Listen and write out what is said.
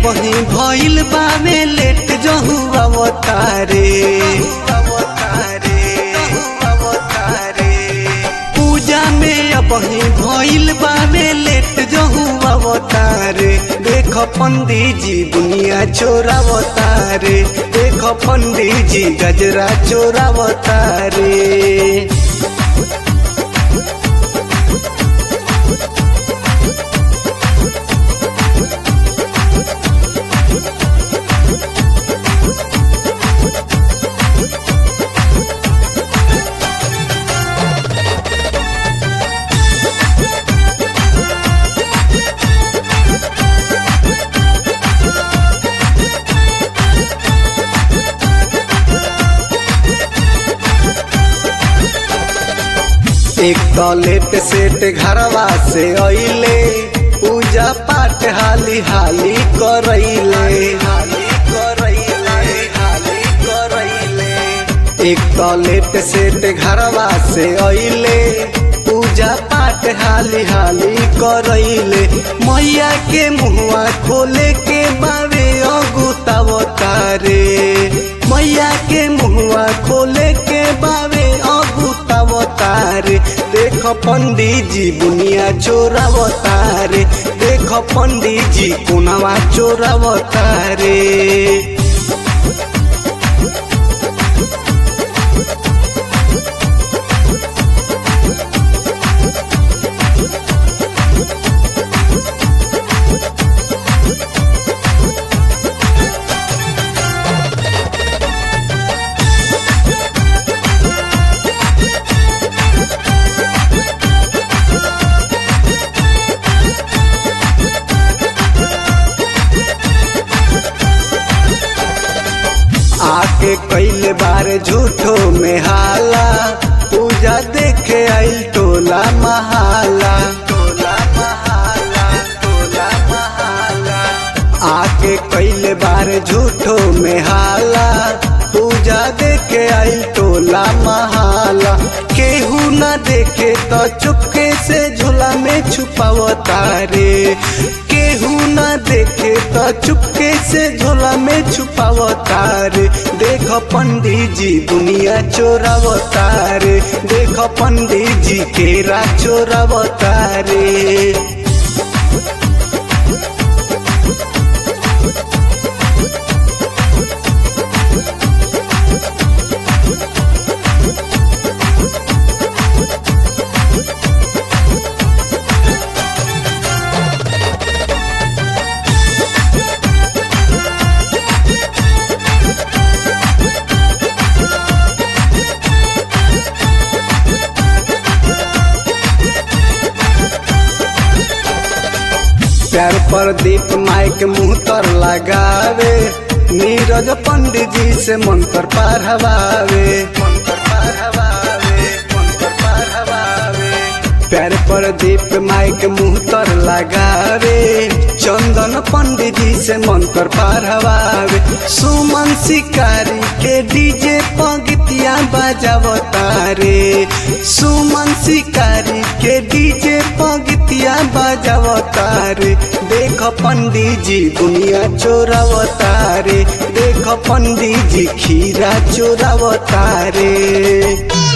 अबही भइल बावे लेट जहु अवतारे पूजा में अबही भइल बावे लेट जहु अवतारे देख पंडित जी दुनिया चोरावतारे देख पंडित जी गजरा चोरावतारे एक टॉयलेट सेट घरवा से अइले पूजा पाठ हाली हाली करैले हाली करैले हाली करैले एक टॉयलेट सेट घरवा से अइले पूजा पाठ हाली हाली करैले मैया के मुहवा खोले के बारे अगुतावतारे मैया के मुहवा खोले के बावे अगुतावतारे देख पंडित जी बुनिया चोरावतारे देख पंडित जी कोनावा चोरावतारे आके कैले बार झूठो में हाला पूजा देखे आइल टोला महाला टोला महाला टोला महाला आके कैले बार झूठो में हाला पूजा देखे आइल टोला महाला केहू न देखे तो चुपके से झोला में छुपावतारे केहू न देखे तो चुपके से झोला में छुपावतारे देख पंडित जी दुनिया चोरावतारे देख पंडित जी केरा चोरावतारे प्यार पर दीप माइक मुंह तर लगावे नीरज पंडित जी से मंत्र पढ़वावे मंत्र पढ़वावे मंत्र पढ़वावे प्यार पर दीप माइक मुंह तर लगावे चंदन पंडित जी से मंत्र पढ़वावे सुमन शिकारी के डीजे पगतिया बजावतारे सुमन शिकारी के डीजे पगतिया बजावतारे देख पंडित जी दुनिया चोरावतारे देख पंडित जी खीरा चोरावतारे